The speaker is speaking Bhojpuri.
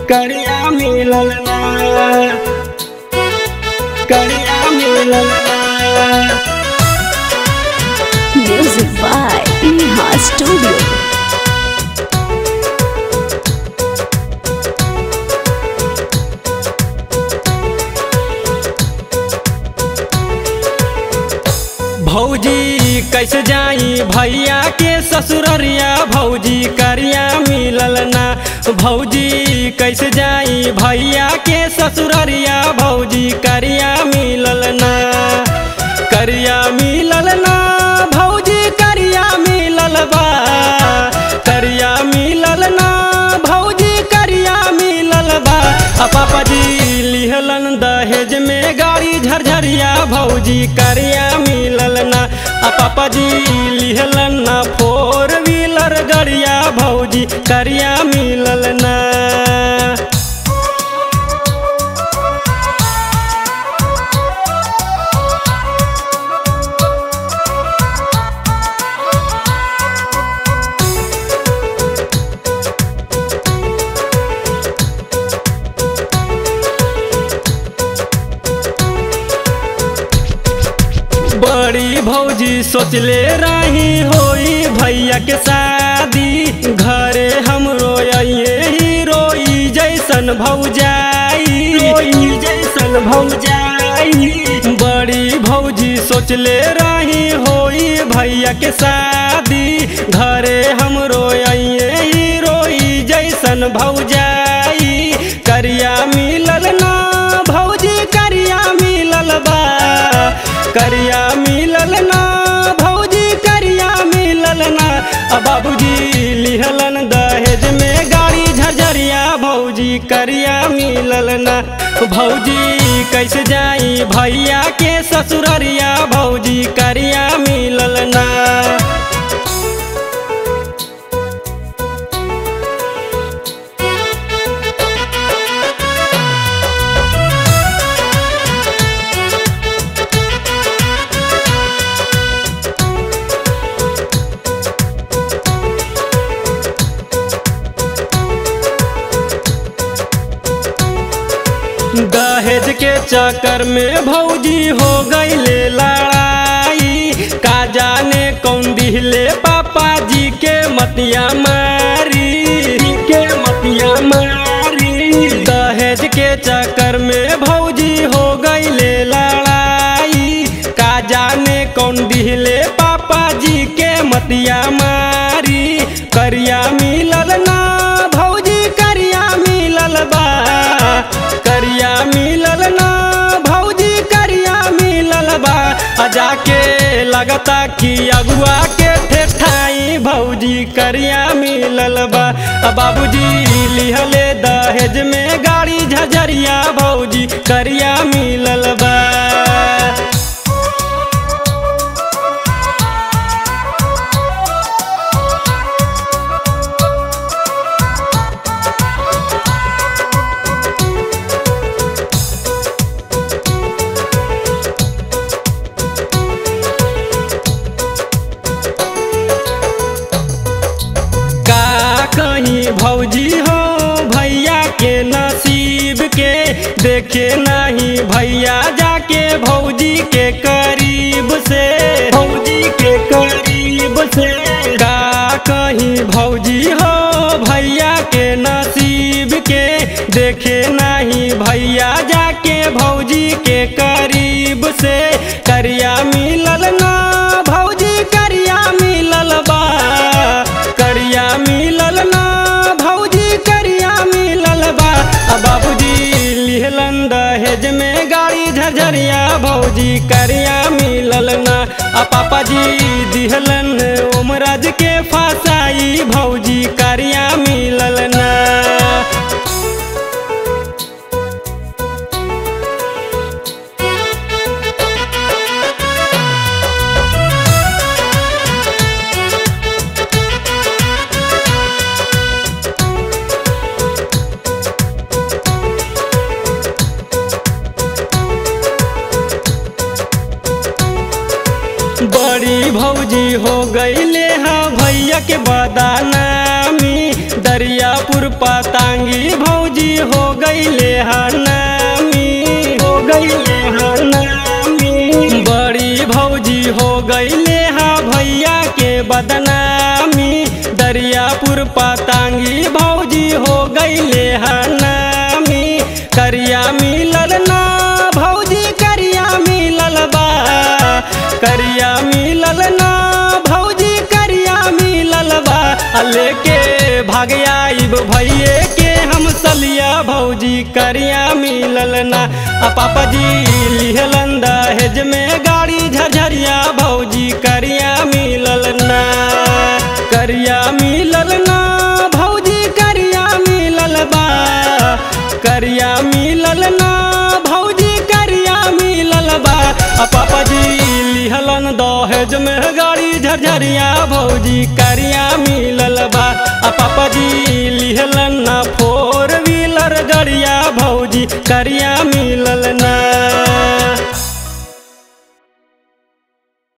करिया मिलल ना करिया मिलल ना Music by Neha Studio. भौजी कैसे जाई भैया के ससुररिया भौजी करिया मिलल ना भौजी कैसे जाई भैया के ससुररिया भौजी करिया मिलल ना करिया मिलल ना भौजी करिया मिलल बा करिया मिलल ना भौजी करिया मिलल बा आ पापा जी लिहलन दहेज में गाड़ी झरझरिया भौजी करिया मिलल ना आ पापा जी लिहलन ना फोर व्हीलर गड़िया भौजी करिया मिलल ना बड़ी भौजी सोचले रही होई भैया के शादी घरे हमरो आइए हीरोई जैसन भौजाई रोई जैसन भौजाई बड़ी भौजी सोचले रही होई भैया के शादी घरे हमरो आइए हीरोई जैसन भौजाई करिया मिलल ना भौजी करिया मिलल बा करिया मिलल ना भौजी करिया मिलल ना आ बाबूजी लिहलन दहेज में गाड़ी झरझरिया भौजी करिया मिलल ना भौजी कैसे जाई भैया के ससुररिया भौजी करिया मिलल ना दहेज के चक्कर में भौजी हो गईले लड़ाई का जाने कौन दिहले पापा जी के मतिया मारी के मतिया मारी दहेज के चक्कर में भौजी हो गईले लड़ाई का जाने कौन दिहले पापा जी के मतिया मारी करिया मिलल ना भौजी करिया मिलल बा करिया मिलल ना भौजी करिया मिलल बा आ जाके लगता कि अगुआ के ठेठाई भौजी करिया मिलल बा आ बाबूजी लिहले दहेज में गाड़ी झझरिया भौजी करिया मिलल बा का कहीं भौजी हो भैया के नसीब के देखे नहीं भैया जाके भौजी के करीब से भौजी के करीब से का कहीं भौजी हो भैया के नसीब के देखे नहीं भैया जाके भौजी के करीब से करिया मिलल ना भौजी करिया मिलल बा करिया मिलल ना भौजी करिया मिलल बा आ बाबूजी लिहलन दहेज में गाड़ी झरझरिया भौजी करिया मिलल ना आ पापाजी दिहलन उमराज के फसाई भौजी करिया मिलल ना बड़ी भौजी हो गईले हा भैया के बदानामी दरियापुर पतांगी भौजी गईले हनामी हो गईले हनामी बड़ी भौजी हो गईले हा भैया के बदनामी दरियापुर पतांगी भौजी हो गईले हनामी करिया मिलल ना भौजी करिया मिलल बा करिया मिलल ना भौजी करिया मिलल बा आ लेके भाग आइब भैये के हम सलिया भौजी करिया मिलल ना आ पापा जी लिहलन दहेज में गाड़ी झरझरिया भौजी करिया मिलल ना करिया मिलल ना भौजी करिया मिलल बा करिया मिलल ना भौजी करिया मिलल बा आ पापा जी लिहलन दहेज में गाड़ी झरझरिया भौजी करिया मिलल बा आ पापा जी लिहलन ना फोर व्हीलर गड़िया भौजी करिया मिलल ना